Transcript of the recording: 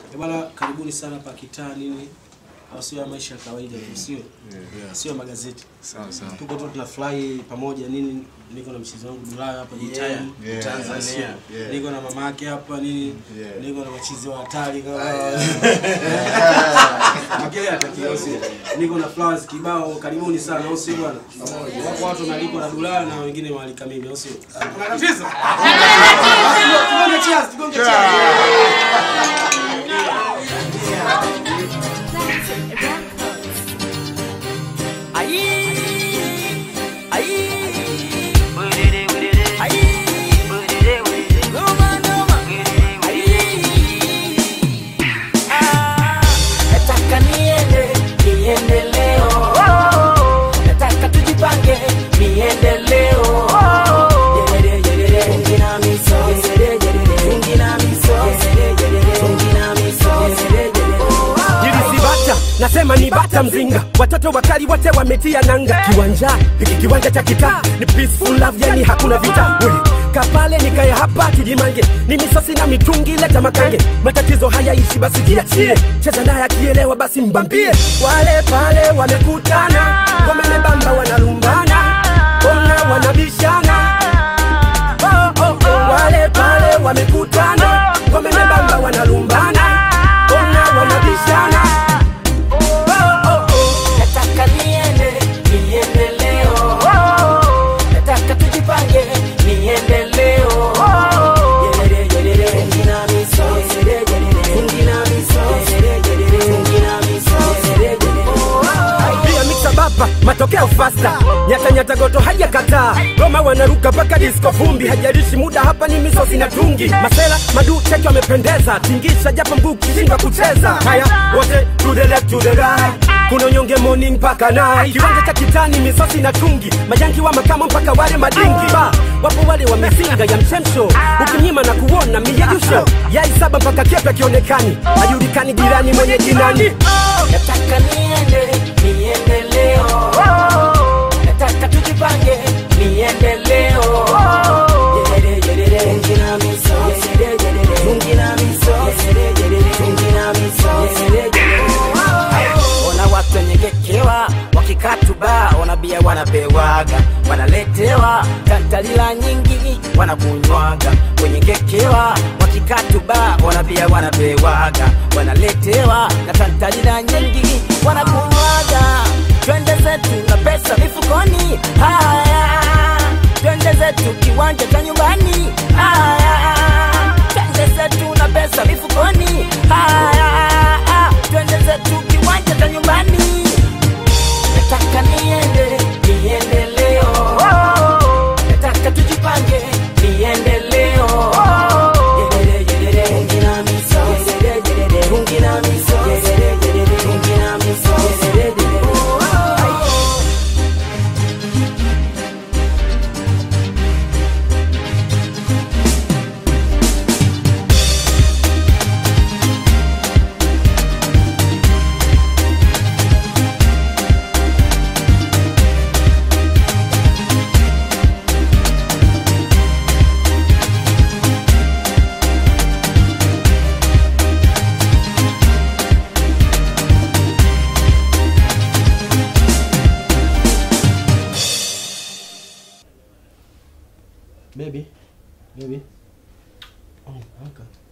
Eh, Bwana, karibuni sana hapa kitaa nini, au sio? ya maisha ya kawaida tu, sio sio magazeti. Sawa sawa. Tuko tu tunafurahi pamoja nini, niko na mchizi wangu Bulaya hapa Jitime Yeah. Tanzania, Yeah. niko na mama yake hapa nini, Yeah. niko na machizi wa hatari kama Makele atakiwa sio, niko na flowers kibao. Karibuni sana, au sio bwana? Wako watu wanalikwa na Bulaya na wengine waalika mimi, au sio? Kuna tatizo? Tugonge cheers, tugonge cheers. Nataka niende, niende leo. Nataka tujipange, niende leo. Yerere, yerere, fungi na miso. Yerere, yerere, fungi na miso. Yerere, yerere, fungi na miso. Yerere, yerere. nilisibata nasema ni bata mzinga watoto wakali wote wametia nanga kiwanja hiki kiwanja cha kitaa ni peaceful love yani hakuna vita we kapale nikaye hapa tujimange ni misosi na mitungi leta makange matatizo hayaishi basi jiachie cheza naye akielewa basi mbambie wale pale wamekutana wamenebamba wanalumbana ona wanabishana oh, oh, oh. wale pale wamekutana wamenebamba wanalumbana ona wanabishana oh, oh, oh. Nataka niende, niende leo. Nataka tujipange, niende leo. Yerere, yerere, fungi na miso. Yerere, yerere, fungi na miso. Yerere, yerere, fungi na miso. Yerere, yerere. pia mixa baba matokeo fasta nyata nyata goto hajakataa roma wanaruka mpaka disko vumbi hajarishi muda hapa ni misosi na tungi masela madu cheki wamependeza tingisha japo mguu kishindwa kucheza haya wote to the left to the right kuna unyonge morning mpaka night kiwanja cha kitani misosi na tungi majanki wa makamo mpaka wale madingi ba wapo wale wamesinga ya mchemsho ukimnyima na kuona miyeyusho yai saba mpaka kepe kionekani hajulikani jirani mwenye jinani Nataka niende, niende leo. Nataka tujipange, niende leo. Yerere, yerere, fungi na miso. Yerere, yerere, fungi na miso. Yerere, yerere, fungi na miso. Yerere, yerere. Ona watu wenyegekewa wakikatuba, ona bia wanapewaga, wanaletewa tantalila nyingi wanakunywaga, wenyegekewa wakikatuba, ona bia wanapewaga, wanaletewa na tantalila nyingi wanakunywaga. Twende zetu na pesa mifukoni, haya twende zetu kiwanja cha nyumbani, haya twende zetu na pesa mifukoni, haya twende zetu kiwanja cha nyumbani. Nataka niende, niende leo. Nataka tujipange, niende leo. Yerere, yerere, fungi na miso. Yerere, yerere, fungi na miso. Yerere, yerere, fungi na miso. Yerere, yerere. Baby, baby. Oh, amka.